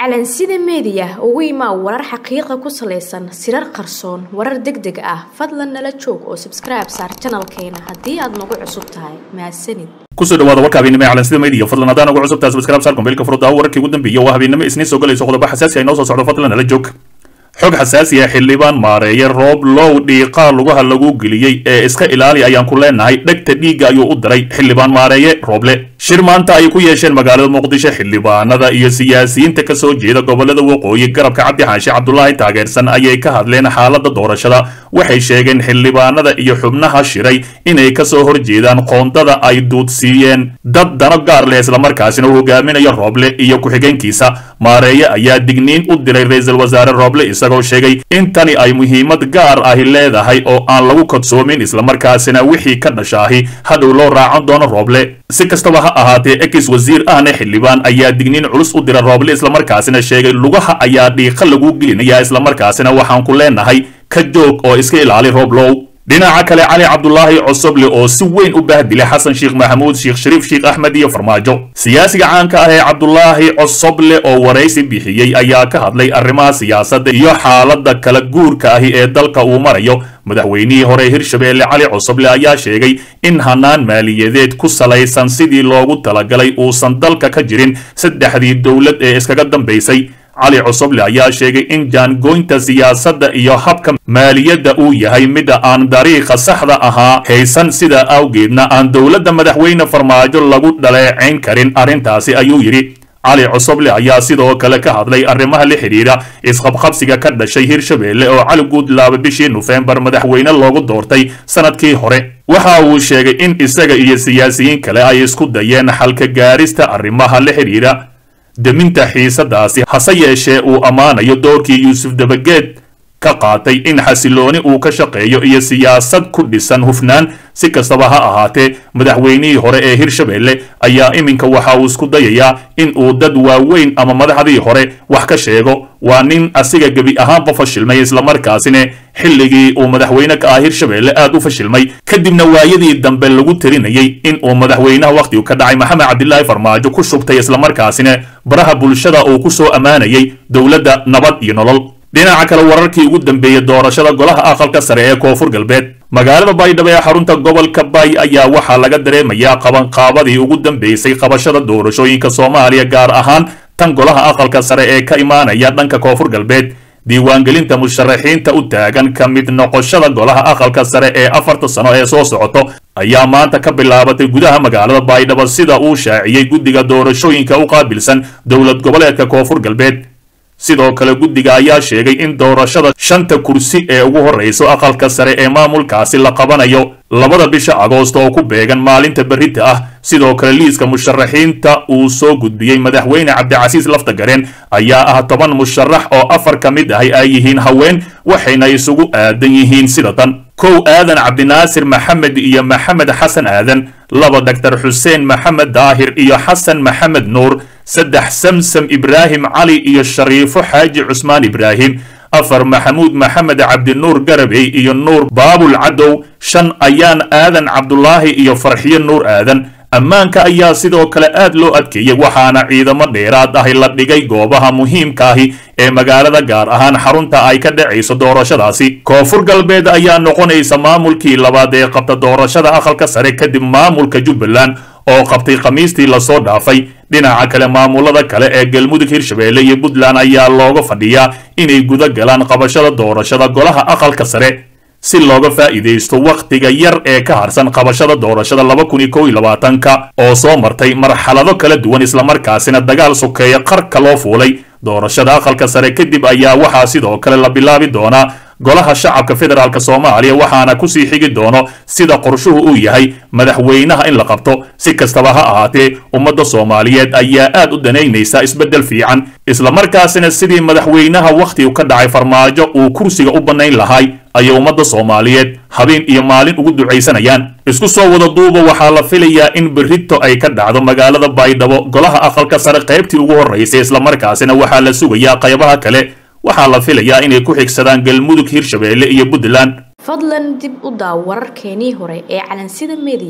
calansida meediya ugu imaa warar xaqiiqa ku salaysan sirar qarsoon warar deg deg ah fadlan nala joog oo sabskribe saar janalkeena haddii aad nagu cusub tahay mahadsanid kusoo dhawaada warka habeennimo ee calansida media fadlan haddaan ugu cusub tahay subscribe saar kumbeelka furudaawo wararkii ugu dambeeyay waa habeennimo isniin soo galayso qodobo xasaasi ay noo soo socdo fadlan nala joog xog xasaasi ah xildhibaan maareeye roob low dhiiqaa lugaha lagu geliyey ee iska ilaali ayaan ku leenahay dhegta dhiigga ayuu u diray xildhibaan maareeye rooble shir maanta ay ku yeesheen magaalada muqdisho xildhibaanada iyo siyaasiyiinta ka soo jeeda gobolada waqooyi garabka cabdi xaashi cabdulaahi taageersan ayay ka hadleen xaaladda doorashada waxay sheegeen xildhibaanada iyo xubnaha shiray inay ka soo horjeedaan qoondada ay duudsiiyeen dad dano gaar leh islamarkaasina uu hogaaminayo rooble iyo ku-xigeenkiisa maareeye ayaa digniin u diray ra-iisul wasaare rooble isagoo sheegay in tani ay muhiimad gaar ahi leedahay oo aan lagu kodsoomin islamarkaasina wixii ka dhashaahi hadhow loo raacan doono rooble si kastaba ha ahaatee ex wasiir ahna xildhibaan ayaa digniin culus u dira rooble islamarkaasina sheegay lugaha ayaa dhiiqa lagu gelinaya islamarkaasina waxaan ku leenahay ka joog oo iska ilaali rooblow dhinaca kale cali cabdulaahi cosoble oo si weyn u bahdilay xasan sheekh maxamuud sheekh shariif sheekh axmed iyo farmaajo siyaasiga caanka ah ee cabdulaahi cosoble oo waraysi bixiyey ayaa ka hadlay arrimaha siyaasadda iyo xaaladda kala guurka ahi ee dalka uu marayo madaxweynihii hore hirshabeelle cali cosoble ayaa sheegay in hanaan maaliyadeed ku salaysan sidii loogu talagalay uusan dalka ka jirin saddexdii dowlad ee iskaga dambaysay cali cosoble ayaa sheegay in jaangoynta siyaasadda iyo habka maaliyadda uu yahay mida aan dariiqa saxda ahaa haysan sidaa awgeedna aan dowladda madaxweyne farmaajo lagu dhaleecayn karin arrintaasi ayuu yidhi cali cosoble ayaa sidoo kale ka hadlay arrimaha la xidhiidha isqabqabsiga ka dhashay hirshabeelle oo cali guudlaaba bishii nofembar madaxweyne loogu doortay sanadkii hore waxa uu sheegay in isaga iyo siyaasiyiin kale ay isku dayeen xalka gaarista arrimaha la xidhiidha deminta xiisadaasi hase yeeshee uu ammaanayo doorkii yuusuf dabageed ka qaatay in xasilooni uu ka shaqeeyo iyo siyaasad ku dhisan hufnaan si kastaba ha ahaatee madaxweynihii hore ee hirshabeelle ayaa iminka waxa uu isku dayayaa in uu dad waaweyn ama madaxdii hore wax ka sheego waa nin asiga gebi ahaanba fashilmay islamarkaasina xilligii uu madaxweyne ka ah hirshabeelle aad u fashilmay kadibna waayadii dambe lagu tarinayay in uu madaxweynaha wakhtigu ka dhacay maxamed cabdilaahi farmaajo ku shubtay islamarkaasina baraha bulshada uu ku soo ammaanayay dowladda nabad iyo nolol dhinaca kale wararkii ugu dambeeyey doorashada golaha aqalka sare ee koonfur galbeed magaalada baydhabo ee xarunta gobolka bay ayaa waxaa laga dareemayaa qabanqaabadii ugu dambeysay qabashada doorashooyinka soomaaliya gaar ahaan tan golaha aqalka sare ee ka imaanaya dhanka koonfur galbeed diiwaangelinta musharaxiinta u taagan ka mid noqoshada golaha aqalka sare ee afarta sano ee soo socoto ayaa maanta ka bilaabatay gudaha magaalada baydhabo sida uu shaaciyey guddiga doorashooyinka u qaabilsan dowlad goboleedka koonfur galbeed sidoo kale guddiga ayaa sheegay in doorashada shanta kursi ee ugu horreyso aqalka sare ee maamulkaasi la qabanayo labada bisha agoost oo ku beegan maalinta berrita ah sidoo kale liiska musharaxiinta uu soo gudbiyey madaxweyne cabdicasiis laftagareen ayaa ah toban musharax oo afar ka mid ahi ay yihiin haween waxayna isugu aadan yihiin sida tan kow aadan cabdinaasir maxamed iyo maxamed xasan aadan laba doctor xuseen maxamed daahir iyo xasan maxamed nuur saddex samsam ibraahim cali iyo shariifo xaaji cusmaan ibraahim afar maxamuud maxamed cabdinuur garabey iyo nuur baabul cadow shan ayaan aadan cabdulaahi iyo farxiyo nuur aadan ammaanka ayaa sidoo kale aad loo adkeeyey waxaana ciidamo dheeraad ahi la dhigay goobaha muhiimkaahi ee magaalada gaar ahaan xarunta ay ka dhacayso doorashadaasi koonfur galbeed ayaa noqonaysa maamulkii labaad ee qabta doorashada aqalka sare kadib maamulka jubbaland oo qabtay khamiistii lasoo dhaafay dhinaca kale maamulada kale ee galmudug hirshabeelle iyo puntland ayaa looga fadhiyaa inay guda galaan qabashada doorashada golaha aqalka sare si looga faa'iidaysto wakhtiga yar ee ka harsan qabashada doorashada laba kun iyo kow iyo labaatanka oo soo martay marxalado kala duwan islamarkaasina dagaal sokeeya qarka loo fuulay doorashada aqalka sare kadib ayaa waxaa sidoo kale la bilaabi doonaa golaha shacabka federaalk soomaaliya waxaana kusii xigi doono sida qorshuhu uu yahay madaxweynaha in la qabto si kastaba ha ahaatee ummadda soomaaliyeed ayaa aad u danaynaysa isbeddel fiican islamarkaasina sidii madaxweynaha wakhtigu ka dhacay farmaajo uu kursiga u bannayn lahay ayay ummadda soomaaliyeed habeen iyo maalin ugu ducaysanayaan isku soo wada duuba waxaa la filayaa in berrito ay ka dhacdo magaalada baydhabo golaha aqalka sare qaybtii ugu horraysay islamarkaasina waxaa la sugayaa qaybaha kale waxaa la filayaa inay ku xigsadaan galmudug hirshabeelle iyo puntland fadlan dib u daaw wararkeenii hore ee calansida meediya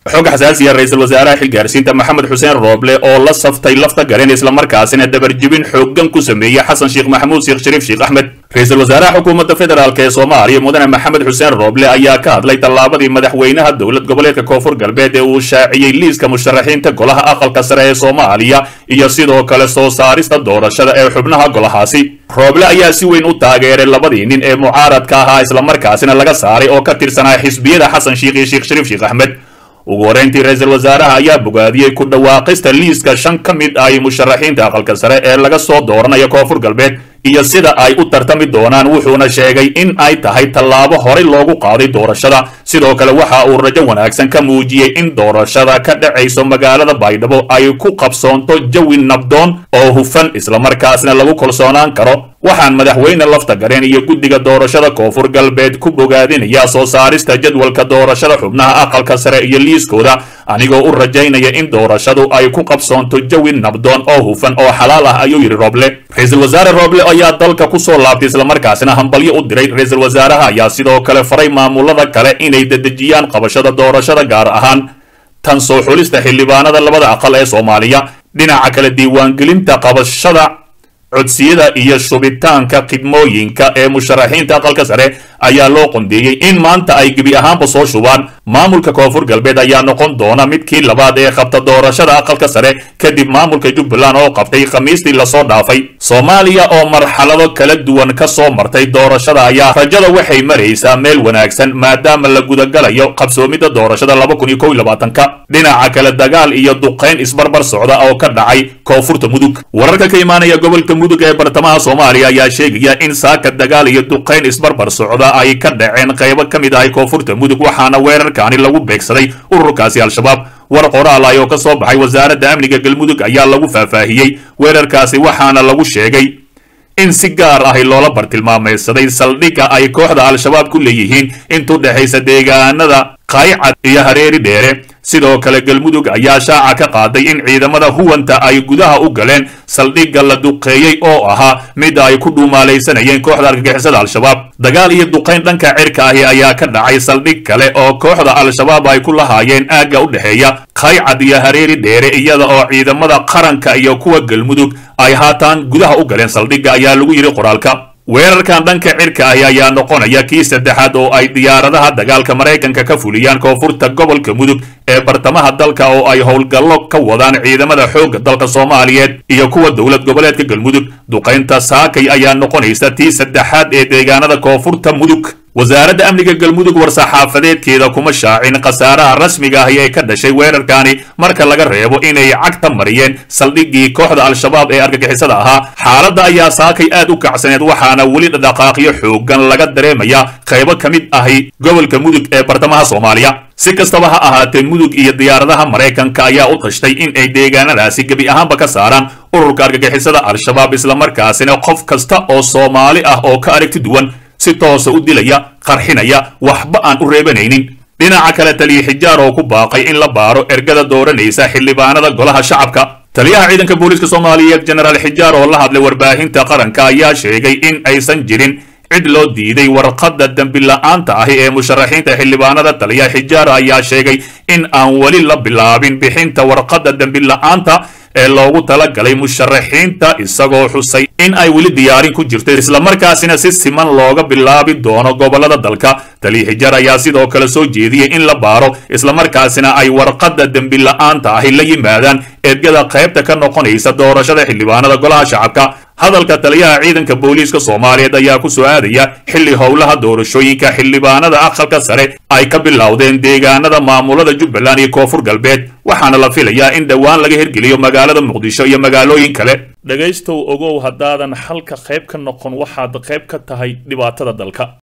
xog xasaasiya ra-iisul wasaaraha xilgaarsiinta maxamed xuseen rooble oo la saftay lafta garen islamarkaasina dabarjibin xooggan ku sameeyey xasan sheekh maxamuud sheekh shariif sheekh axmed ra-iisul wasaaraha xukuumadda federaalk ee soomaaliya mudane maxamed xuseen rooble ayaa ka hadlay tallaabadii madaxweynaha dowlad goboleedka koonfur galbeed ee uu shaaciyey liiska musharaxiinta golaha aqalka sare ee soomaaliya iyo sidoo kale soo saarista doorashada ee xubnaha golahaasi rooble ayaa si weyn u taageeray labadii nin ee mucaaradka ahaa islamarkaasina laga saaray oo ka tirsanaa xisbiyada xasan sheekh iyo sheekh shariif sheekh axmed ugu horreyntii ra-iisul wasaaraha ayaa bogaadiyey ku dhawaaqista liiska shan ka mid ah musharaxiinta aqalka sare ee laga soo dooranaya koonfur galbeed iyo sida ay u tartami doonaan wuxuuna sheegay in ay tahay tallaabo horey loogu qaaday doorashada sidoo kale waxa uu rajo wanaagsan ka muujiyey in doorashada ka dhacayso magaalada baydhabo ay ku qabsoonto jawi nabdoon oo hufan islamarkaasna lagu kalsoonaan karo waxaan madaxweyne lafta gareen iyo guddiga doorashada koonfur galbeed ku bogaadinayaa soo saarista jadwalka doorashada xubnaha aqalka sare iyo liiskooda anigoo u rajaynaya in doorashadu ay ku qabsoonto jawi nabdoon oo hufan oo xalaal ah ayuu yidhi rooble ra-iisul wasaare rooble ayaa dalka ku soo laabtay islamarkaasina hambalyo u diray ra-iisul wasaaraha ayaa sidoo kale faray maamulada kale inay dedejiyaan qabashada doorashada gaar ahaan tan soo xulista xildhibaanada labada aqal ee soomaaliya dhinaca kale diiwaangelinta qabashada codsiyada iyo shubitaanka khidmooyinka ee musharaxiinta aqalka sare ayaa loo qondeeyey in maanta ay gebi ahaanba soo shubaan maamulka koonfur galbeed ayaa noqon doona midkii labaad ee qabta doorashada aqalka sare kadib maamulka jubbaland oo qabtay khamiistii lasoo dhaafay soomaaliya oo marxalado kala duwan ka soo martay doorashada ayaa rajada waxay maraysaa meel wanaagsan maadaama la gudagalayo qabsoomidda doorashada laba kun iyo kow iyo labaatanka dhinaca kale dagaal iyo duqayn isbarbar socda oo ka dhacay koonfurta mudug wararka ka imaanaya gobolka mudug ee bartamaha soomaaliya ayaa sheegaya in saaka dagaal iyo duqayn isbarbar socda ay ka dhaceen qaybo ka mid ahay koonfurta mudug waxaana weerarkaani lagu beegsaday ururkaasi al-shabaab war qoraal ah oo ka soo baxay wasaaradda amniga galmudug ayaa lagu faahfaahiyey weerarkaasi waxaana lagu sheegay in si gaar ahi loola bartilmaamaysaday saldhigga ay kooxda al-shabaab ku leeyihiin intuu dhexaysa deegaanada qaaycad iyo hareeri dheere sidoo kale galmudug ayaa shaaca ka qaaday in ciidamada huwanta ay gudaha u galeen saldhigga la duqeeyey oo ahaa midda ay ku dhuumaalaysanayeen kooxda argagixisada al-shabaab dagaal iyo duqayn dhanka cirka ahi ayaa ka dhacay saldhig kale oo kooxda al-shabaab ay ku lahaayeen aagga u dhexeeya qaycad iyo hareeri dheere iyada oo ciidamada qaranka iyo kuwa galmudug ay haataan gudaha u galeen saldhigga ayaa lagu yidhi qoraalka weerarkan dhanka cirka ahi ayaa noqonaya kii saddexaad oo ay diyaaradaha dagaalka maraykanka ka fuliyaan koonfurta gobolka mudug ee bartamaha dalka oo ay howlgallo ka wadaan ciidamada xoogga dalka soomaaliyeed iyo kuwa dowlad goboleedka galmudug duqaynta saakay ayaa noqonaysa tii saddexaad ee deegaanada koonfurta mudug wasaaradda amniga galmudug war-saxaafadeedkeeda kuma shaacin khasaaraha rasmiga ahi ee ka dhashay weerarkaani marka laga reebo inay cagta mariyeen saldhiggii kooxda al-shabaab ee argagixisada ahaa xaaladda ayaa saakay aad u kacsaneed waxaana weli dhaqaaqyo xoogan laga dareemayaa qaybo ka mid ahi gobolka mudug ee bartamaha soomaaliya si kastaba ha ahaatee mudug iyo diyaaradaha maraykanka ayaa u tashtay in ay deegaanadaasi gebi ahaanba ka saaraan ururka argagixisada al-shabaab islamarkaasina qof kasta oo soomaali ah oo ka aragti duwan si toosa u dilaya qarxinaya waxba aan u reebanaynin dhinaca kale taliya xijaar oo ku baaqay in la baaro ergada dooranaysa xildhibaanada golaha shacabka taliyaha ciidanka booliiska soomaaliyeed jenaraal xijaar oo la hadlay warbaahinta qaranka ayaa sheegay in aysan jirin cid loo diiday warqadda dembi la-aanta ahi ee musharaxiinta xildhibaanada taliya xijaar ayaa sheegay in aan weli la bilaabin bixinta warqadda dembi la-aanta ee loogu talagalay musharaxiinta isagoo xusay in ay weli diyaarin ku jirto islamarkaasina si siman looga bilaabi doono gobolada dalka taliya xijaar ayaa sidoo kale soo jeediyey in la baaro islamarkaasina ay warqadda dembi la-aanta ahi la yimaadaan ergada qaybta ka noqonaysa doorashada xildhibaanada golaha shacabka hadalka taliyaha ciidanka booliiska soomaaliyeed ayaa ku soo aadaya xilli howlaha doorashooyinka xildhibaanada aqalka sare ay ka bilowdeen deegaanada maamulada jubbaland iyo koonfur galbeed waxaana la filayaa in dhowaan laga hirgeliyo magaalada muqdisho iyo magaalooyin kale dhegaystow ogow haddaadan xalka qayb ka noqon waxaad qayb ka tahay dhibaatada dalka